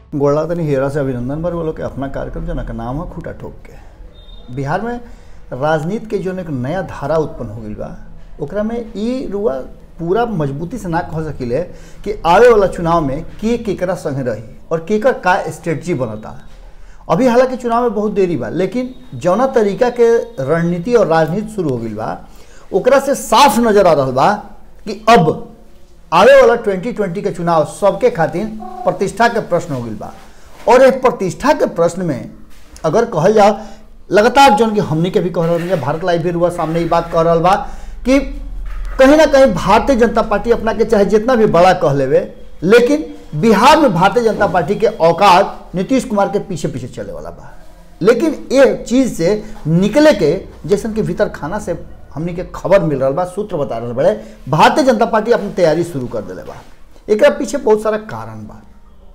गोड़ा तनी हेरा से अभिनंदन बर बोलो कि अपना कार्यक्रम जना का नाम है खूटा ठोक के बिहार में राजनीति के जो एक नया धारा उत्पन्न हो गई बा ओकरा में ई रुआ पूरा मजबूती से ना कह सकिले कि आवे वाला चुनाव में के केकरा संगे रही और केकर का स्ट्रेटजी बनता अभी हालांकि चुनाव में बहुत देरी बा लेकिन जौना तरीका के रणनीति और राजनीति शुरू हो गई बा ओकरा से साफ नजर आ रहा बा कि अब आवे वाला 2020 के चुनाव सबके खातिर प्रतिष्ठा के प्रश्न हो गई बा और एक प्रतिष्ठा के प्रश्न में अगर कहल जाओ लगातार जौन कि हमनी के भी कह रहा है भारत लाइव भी हुआ सामने ही बात कह रहा बा कि कहीं ना कहीं भारतीय जनता पार्टी अपना के चाहे जितना भी बड़ा कह लेवे लेकिन बिहार में भारतीय जनता पार्टी के औकात नीतीश कुमार के पीछे पीछे चले वाला बा लेकिन ये चीज से निकले के जैसन के भीतर खाना से हमनी के खबर मिल रहा बा सूत्र बता रहा बड़े भारतीय जनता पार्टी अपनी तैयारी शुरू कर दिले बा एक पीछे बहुत सारा कारण बा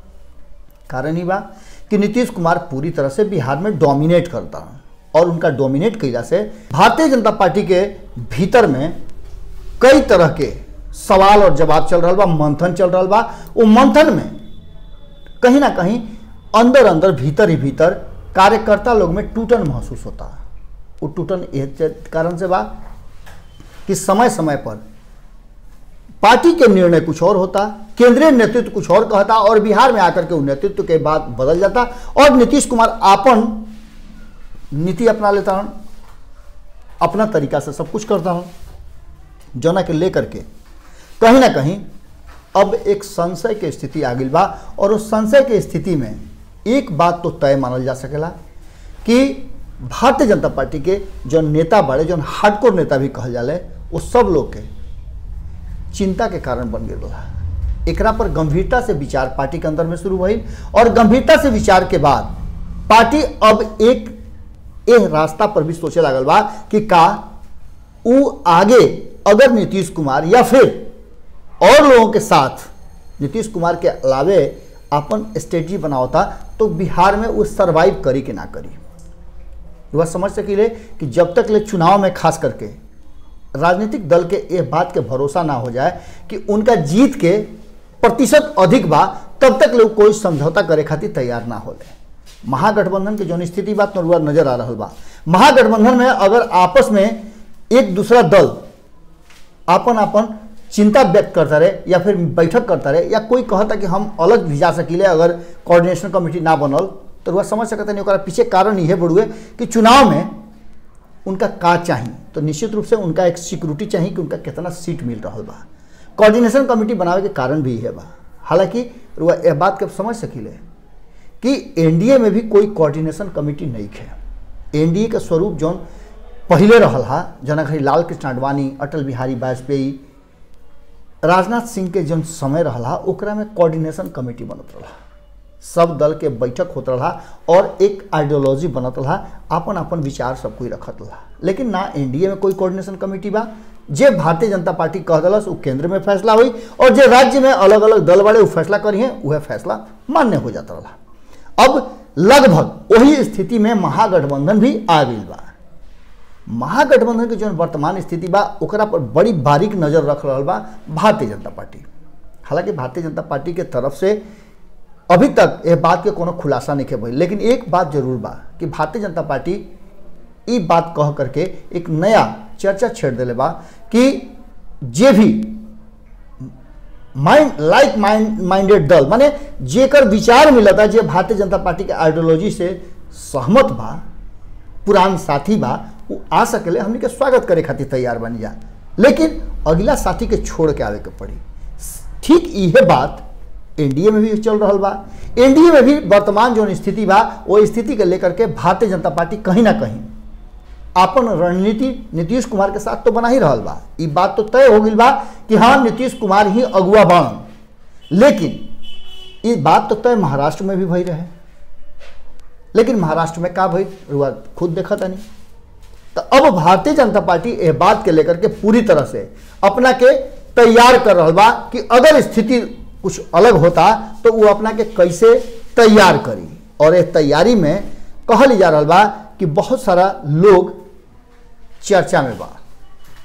कारण ही बा कि नीतीश कुमार पूरी तरह से बिहार में डोमिनेट करता और उनका डोमिनेट कैला से भारतीय जनता पार्टी के भीतर में कई तरह के सवाल और जवाब चल रहा बा मंथन चल रहा बा वो मंथन में कहीं ना कहीं अंदर अंदर भीतर ही भीतर कार्यकर्ता लोग में टूटन महसूस होता वो टूटन ये कारण से बा कि समय समय पर पार्टी के निर्णय कुछ और होता केंद्रीय नेतृत्व कुछ और कहता और बिहार में आकर के उस नेतृत्व के बाद बदल जाता और नीतीश कुमार आपन नीति अपना लेता हन अपना तरीका से सब कुछ करता हन जना के लेकर के कहीं ना कहीं अब एक संशय के स्थिति आ गई बा और उस संशय के स्थिति में एक बात तो तय मानल जा सकेला कि भारतीय जनता पार्टी के जो नेता बड़े जो हार्डकोर नेता भी कहल जाले वो सब लोग के चिंता के कारण बन गए रहा एकरा पर गंभीरता से विचार पार्टी के अंदर में शुरू हुई और गंभीरता से विचार के बाद पार्टी अब एक एह रास्ता पर भी सोचे लागल बा कि का उ आगे अगर नीतीश कुमार या फिर और लोगों के साथ नीतीश कुमार के अलावे अपन स्ट्रेटजी बनावता तो बिहार में वो सरवाइव करी कि ना करी वह समझ सकीले कि जब तक ले चुनाव में खास करके राजनीतिक दल के ये बात के भरोसा ना हो जाए कि उनका जीत के प्रतिशत अधिक बा तब तक लोग कोई समझौता करे खातिर तैयार ना होले महागठबंधन के जो स्थिति बात नजर आ रहा बा महागठबंधन में अगर आपस में एक दूसरा दल आपन आपन चिंता व्यक्त करता रहे या फिर बैठक करता रहे या कोई कहता कि हम अलग भी जा सकीले अगर कोऑर्डिनेशन कमेटी ना बनल तो वह समझ सकते नहीं पीछे कारण यह बढ़ुए कि चुनाव में उनका का चाहिए तो निश्चित रूप से उनका एक सिक्योरिटी चाहिए कि उनका कितना सीट मिल रहा बा कोऑर्डिनेशन कमेटी बनावे के कारण भी है बा हालांकि वह यह बात के समझ सकीले कि एनडीए में भी कोई कोऑर्डिनेशन कमेटी नहीं है एनडीए का स्वरूप जौन पहले रहल हा जना घड़ी लाल कृष्ण आडवाणी अटल बिहारी वाजपेयी राजनाथ सिंह के जौन समय रहा ओकरा में कोऑर्डिनेशन कमेटी बनत रहा सब दल के बैठक होत रहा और एक आइडियोलॉजी बनत रहा अपन अपन विचार सब कोई रखत रहा लेकिन ना एनडीए में कोई कोऑर्डिनेशन कमेटी बा जे भारतीय जनता पार्टी कह दिलस वो केंद्र में फैसला हुई और जे राज्य में अलग अलग दल वाले वो फैसला करी है वह फैसला मान्य हो जाता रहा अब लगभग वही स्थिति में महागठबंधन भी आ गई बा महागठबंधन के जो वर्तमान स्थिति बा ओकरा पर बड़ी बारीक नजर रख रहा बा भारतीय जनता पार्टी हालांकि भारतीय जनता पार्टी के तरफ से अभी तक यह बात के कोनो खुलासा नहीं भइल लेकिन एक बात जरूर बा कि भारतीय जनता पार्टी ई बात कह करके एक नया चर्चा छेड़ दिले बा कि जे भी माइंड लाइक माइंड माइंडेड दल माने जेकर विचार मिलता जे भारतीय जनता पार्टी के आइडियोलॉजी से सहमत बा पुरान साथी बा वो आ सकेले हमने के स्वागत करे खातिर तैयार बन जा लेकिन अगला साथी के छोड़ के आवे के पड़ी ठीक इहे बात एनडीए में भी चल रहा बा एनडीए में भी वर्तमान जो स्थिति बा वो स्थिति के लेकर के भारतीय जनता पार्टी कहीं ना कहीं अपन रणनीति नीतीश कुमार के साथ तो बना ही रहा बा ये बात तो तय हो गई बा कि हाँ नीतीश कुमार ही अगुआ बाण लेकिन ये बात तो तय महाराष्ट्र में भी भई रहे लेकिन महाराष्ट्र में का भई रुआ खुद देखा था नहीं तो अब भारतीय जनता पार्टी यह बात के लेकर के पूरी तरह से अपना के तैयार कर रहा बा कि अगर स्थिति कुछ अलग होता तो वो अपना के कैसे तैयार करी और ये तैयारी में कहल जा रहा बा कि बहुत सारा लोग चर्चा में बा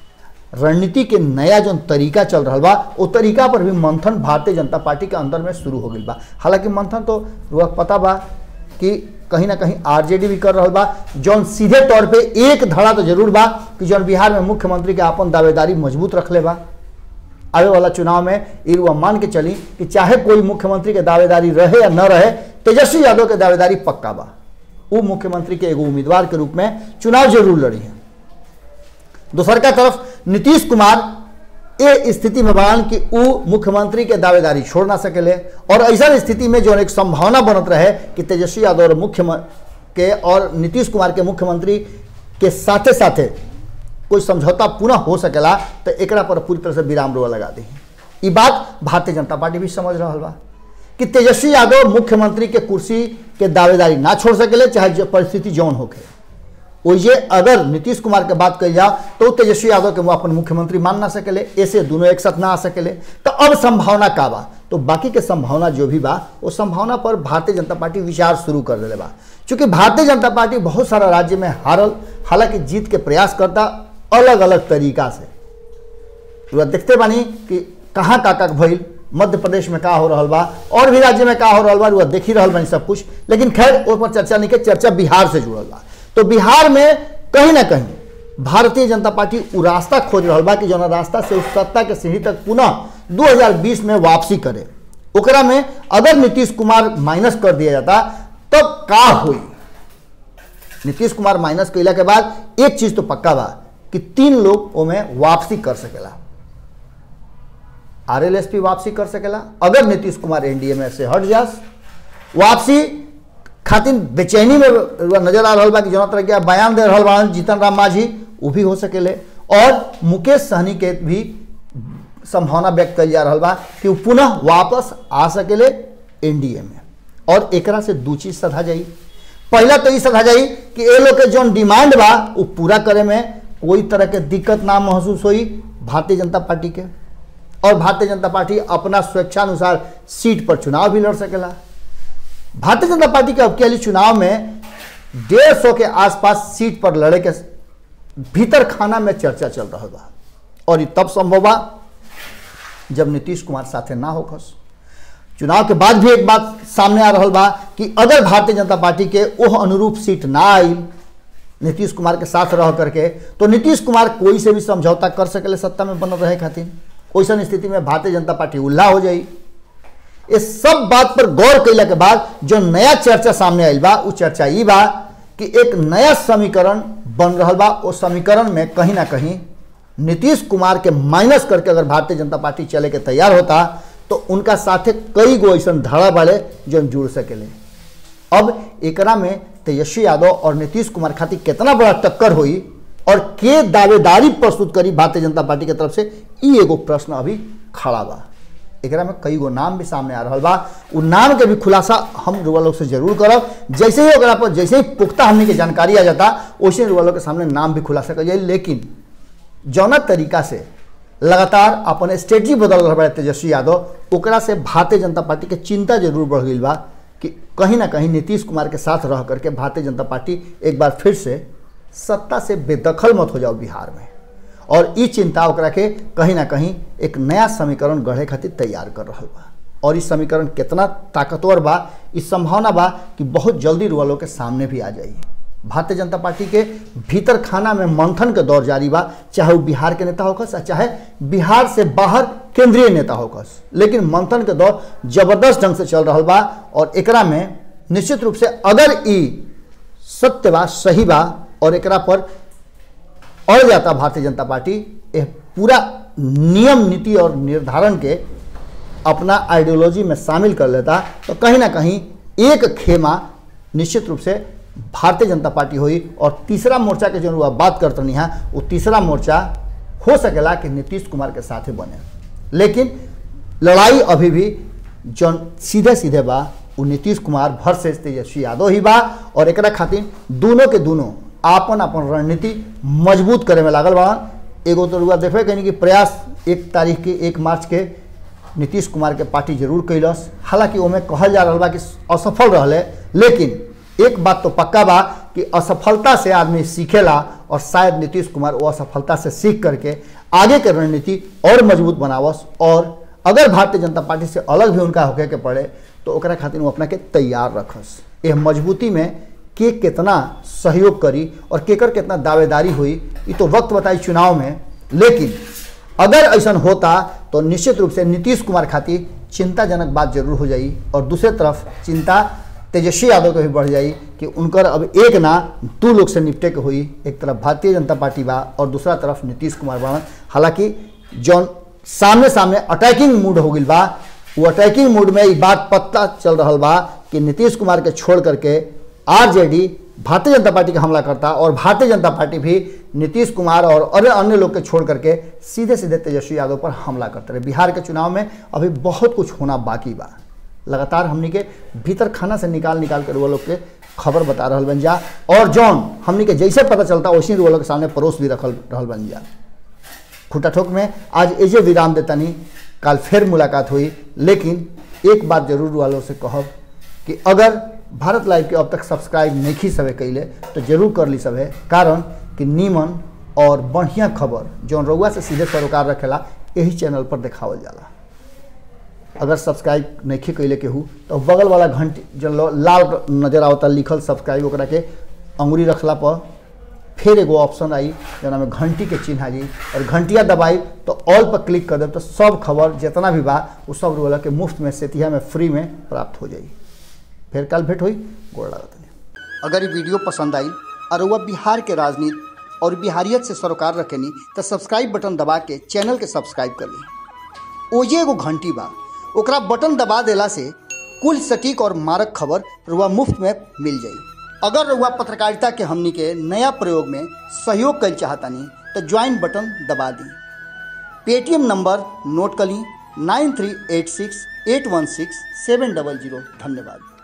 रणनीति के नया जो तरीका चल रहा बा वो तरीका पर भी मंथन भारतीय जनता पार्टी के अंदर में शुरू हो गई बा हालांकि मंथन तो रुआ पता बा कि कहीं ना कहीं आरजेडी भी कर रहा बा जौन सीधे तौर पे एक धड़ा तो जरूर बा कि जौन बिहार में मुख्यमंत्री के अपन दावेदारी मजबूत रखले बा आवे वाला चुनाव में ई रुआ मान के चली कि चाहे कोई मुख्यमंत्री के दावेदारी रहे या न रहे तेजस्वी यादव के दावेदारी पक्का बा वो मुख्यमंत्री के एगो उम्मीदवार के रूप में चुनाव जरूर लड़ी है दूसर का तरफ नीतीश कुमार ए स्थिति में बयान कि वो मुख्यमंत्री के दावेदारी छोड़ ना सकेले और ऐसा स्थिति में जो एक संभावना बनत रहे कि तेजस्वी यादव और मुख्य के और नीतीश कुमार के मुख्यमंत्री के साथे साथे कोई समझौता पुनः हो सकेला तो एकरा पर पूरी तरह से विराम रोआ लगा दी ई बात भारतीय जनता पार्टी भी समझ रहा बा कि तेजस्वी यादव मुख्यमंत्री के कुर्सी के दावेदारी ना छोड़ सकेले चाहे जो परिस्थिति जौन होके ओइजे अगर नीतीश कुमार के बात कही जाओ तो तेजस्वी यादव के वो अपन मुख्यमंत्री मान ना सकेले ऐसे दोनों एक साथ ना आ सकेले तो अब संभावना का बा तो बाकी के संभावना जो भी बा वो संभावना पर भारतीय जनता पार्टी विचार शुरू कर दिले बा चूंकि भारतीय जनता पार्टी बहुत सारा राज्य में हारल हालांकि जीत के प्रयास करता अलग अलग तरीका से तो देखते बानी कि कहाँ का का भइल मध्य प्रदेश में का हो रहा बा और भी राज्य में का हो रहा बा रुआ देख ही रहा बानी सब कुछ लेकिन खैर ओर पर चर्चा नहीं के चर्चा बिहार से जुड़ल बा तो बिहार में कहीं ना कहीं भारतीय जनता पार्टी उ रास्ता खोज रहा बा कि जौन रास्ता से उस सत्ता के सीढ़ी तक पुनः 2020 में वापसी करे ओकरा में अगर नीतीश कुमार माइनस कर दिया जाता तब का हुई नीतीश कुमार माइनस कैला के बाद एक चीज तो पक्का बा कि तीन लोग ओमें वापसी कर सकेला आरएलएसपी वापसी कर सकेला अगर नीतीश कुमार एनडीए में से हट जास वापसी खातिर बेचैनी में नजर आ रहा बा कि जना तरह के बयान दे रहा बा जीतन राम मांझी वो भी हो सकेले और मुकेश सहनी के भी संभावना व्यक्त कल जा रहा बा कि वो पुनः वापस आ सकेले एनडीए में और एकरा से दू चीज सधा जाई पहला तो ये सधा जाई कि ये लोग के जौन डिमांड बा वो पूरा करे में कोई तरह के दिक्कत ना महसूस हुई भारतीय जनता पार्टी के और भारतीय जनता पार्टी अपना स्वेच्छानुसार सीट पर चुनाव भी लड़ सकेला भारतीय जनता पार्टी के अब के चुनाव में डेढ़ सौ के आसपास सीट पर लड़े के भीतर खाना में चर्चा चल रहा बा और ये तब संभव बा जब नीतीश कुमार साथे ना होखस चुनाव के बाद भी एक बात सामने आ रहा बा कि अगर भारतीय जनता पार्टी के ओह अनुरूप सीट ना आई नीतीश कुमार के साथ रह करके तो नीतीश कुमार कोई से भी समझौता कर सकेले सत्ता में बनल रहे खातिर वैसन स्थिति में भारतीय जनता पार्टी उल्ला हो जाई इस सब बात पर गौर कैला के बाद जो नया चर्चा सामने आयल बा वो चर्चा ई बा कि एक नया समीकरण बन रहा बा उस समीकरण में कहीं ना कहीं नीतीश कुमार के माइनस करके अगर भारतीय जनता पार्टी चले के तैयार होता तो उनका साथे कई गो ऐसा धड़ा बाड़े जो जुड़ सकेले अब एकरा में तेजस्वी यादव और नीतीश कुमार खातिर कितना बड़ा टक्कर हुई और के दावेदारी प्रस्तुत करी भारतीय जनता पार्टी के तरफ से ई एगो प्रश्न अभी खड़ा बा एकरा में कई गो नाम भी सामने आ रहा बा उ नाम के भी खुलासा हम रुआ लोग से जरूर करब जैसे ही ओकरा पर जैसे ही पुख्ता हमने की जानकारी आ जाता वैसे रुआ लोग के सामने नाम भी खुलासा कर जाए लेकिन जौना तरीका से लगातार अपन स्ट्रेटजी बदल रहा है तेजस्वी यादव ओकरा से भारतीय जनता पार्टी के चिंता जरूर बढ़ गई बा कि कहीं ना कहीं नीतीश कुमार के साथ रह करके भारतीय जनता पार्टी एक बार फिर से सत्ता से बेदखल मत हो जाओ बिहार में और ई चिंता ओकरा के कहीं ना कहीं एक नया समीकरण गढ़े खातिर तैयार कर रहा बा और इस समीकरण कितना ताकतवर बा इस संभावना बा कि बहुत जल्दी रुआ के सामने भी आ जाइए भारतीय जनता पार्टी के भीतर खाना में मंथन के दौर जारी बा चाहे वो बिहार के नेता होकस चाहे बिहार से बाहर केंद्रीय नेता होकस लेकिन मंथन के दौर जबरदस्त ढंग से चल रहा बा और एकरा में निश्चित रूप से अगर ई सत्य बा सही बा और एकरा पर अड़ जाता भारतीय जनता पार्टी यह पूरा नियम नीति और निर्धारण के अपना आइडियोलॉजी में शामिल कर लेता तो कहीं ना कहीं एक खेमा निश्चित रूप से भारतीय जनता पार्टी हुई और तीसरा मोर्चा के जो बात करते नहीं है वो तीसरा मोर्चा हो सकेला कि नीतीश कुमार के साथ बने लेकिन लड़ाई अभी भी जो सीधे सीधे बा वो नीतीश कुमार वर्सेस तेजस्वी यादव ही बा और एकरा खातिर दोनों के दोनों आपन अपन रणनीति मजबूत करे में लागल बा एगो तो रुआ देखे कहीं कि प्रयास एक तारीख के एक मार्च के नीतीश कुमार के पार्टी जरूर कैलस हालांकि ओमे कहल जा रहा बा कि असफल रहले लेकिन एक बात तो पक्का बा कि असफलता से आदमी सीखेला और शायद नीतीश कुमार वो असफलता से सीख करके आगे के रणनीति और मजबूत बनावस और अगर भारतीय जनता पार्टी से अलग भी उनका होके के पड़े तो ओकरा खातिर वो अपना के तैयार रखस यह मजबूती में के कितना सहयोग करी और केकर कितना दावेदारी हुई ये तो वक्त बताई चुनाव में लेकिन अगर ऐसा होता तो निश्चित रूप से नीतीश कुमार खातिर चिंताजनक बात जरूर हो जाई और दूसरे तरफ चिंता तेजस्वी यादव के भी बढ़ जाई कि उनकर अब एक ना दू लोग से निपटे के हुई एक तरफ भारतीय जनता पार्टी बा और दूसरा तरफ नीतीश कुमार बा हालांकि जौन सामने सामने अटैकिंग मूड हो गई बा वो अटैकिंग मूड में ये बात पता चल रहा बा कि नीतीश कुमार के छोड़ करके आरजेडी भारतीय जनता पार्टी का हमला करता और भारतीय जनता पार्टी भी नीतीश कुमार और अन्य अन्य लोग के छोड़ करके सीधे सीधे तेजस्वी यादव पर हमला करते रहे बिहार के चुनाव में अभी बहुत कुछ होना बाकी बा लगातार हमनी के भीतर खाना से निकाल निकाल कर वो लोग के खबर बता रहा बन जा और जौन हमनी के जैसे पता चलता वैसे वो लोग के सामने परोस भी रखल रहल बन जा खुटा ठोक में आज एजे विराम देता नहीं कल फिर मुलाकात हुई लेकिन एक बात जरूर वालों से कहब कि अगर भारत लाइव के अब तक सब्सक्राइब नहीं सवे कैले तो जरूर कर ली सभे कारण कि नीमन और बढ़िया खबर जौन रउआ से सीधे सरोकार रखेला यही चैनल पर देखावल जाला अगर सब्सक्राइब नहीं कैले केहू तो बगल वाला घंटी जो लाल नजर आवता लिखल सब्सक्राइब ओकरा के अंगुरी रखला पर फिर एगो ऑप्शन आई जना में घंटी के चिन्ह आई और घंटिया दबाई तो ऑल पर क्लिक कर दे तो सब खबर जितना भी बा वो सब रोला के मुफ्त में सेतिया में फ्री में प्राप्त हो जाई फिर कल भेंट हुई गोड़ लागत अगर ये वीडियो पसंद आई और वह बिहार के राजनीति और बिहारियत से सरोकार रखेनी तो सब्सक्राइब बटन दबा के चैनल के सब्सक्राइब कर ली ओजे एगो घंटी बा ओकरा बटन दबा देला से कुल सटीक और मारक खबर रुआ मुफ्त में मिल जाई अगर रुआ पत्रकारिता के हमनी के नया प्रयोग में सहयोग कर चाहतानी तो ज्वाइन बटन दबा दी पेटीएम नंबर नोट कर ली nine three eight six eight one six seven double zero धन्यवाद